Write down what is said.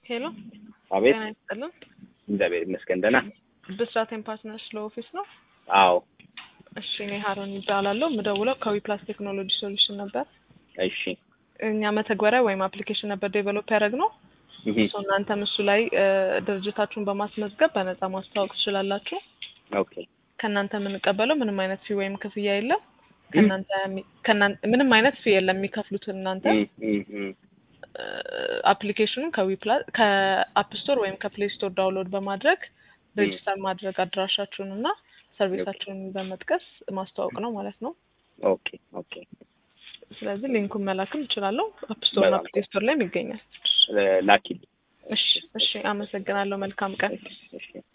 ሄሎ አቤት ጤና ይስጥልን። እግዚአብሔር ይመስገን ደህና። ብስራቴን ፓርትነርስ ለኦፊስ ነው። አዎ እሺ እኔ ሀሮን ይባላለሁ። የምደውለው ከዊፕላስ ቴክኖሎጂ ሶሉሽን ነበር። እሺ እኛ መተግበሪያ ወይም አፕሊኬሽን ነበር ዴቨሎፕ ያደረግነው። እህ፣ ሶ እናንተም እሱ ላይ እ፣ ድርጅታችሁን በማስመዝገብ በነፃ ማስተዋወቅ ትችላላችሁ። ኦኬ ከእናንተ የምንቀበለው ምንም አይነት ፊ ወይም ክፍያ የለም። ከእናንተ የሚ- ከእናንተ ምንም አይነት ፊ የለም የሚከፍሉት እናንተ እህ፣ እህ፣ እህ። አፕሊኬሽኑን ከዊፕላ ከአፕ ስቶር ወይም ከፕሌይ ስቶር ዳውንሎድ በማድረግ ሬጅስተር ማድረግ አድራሻችሁን እና ሰርቪሳችሁን በመጥቀስ ማስተዋወቅ ነው ማለት ነው። ኦኬ ኦኬ ስለዚህ ሊንኩን መላክም እችላለሁ። አፕ ስቶር እና በጣም ፕሌይ ስቶር ላይም ይገኛል። ላኪል እሺ እሺ፣ አመሰግናለሁ። መልካም ቀን። እሺ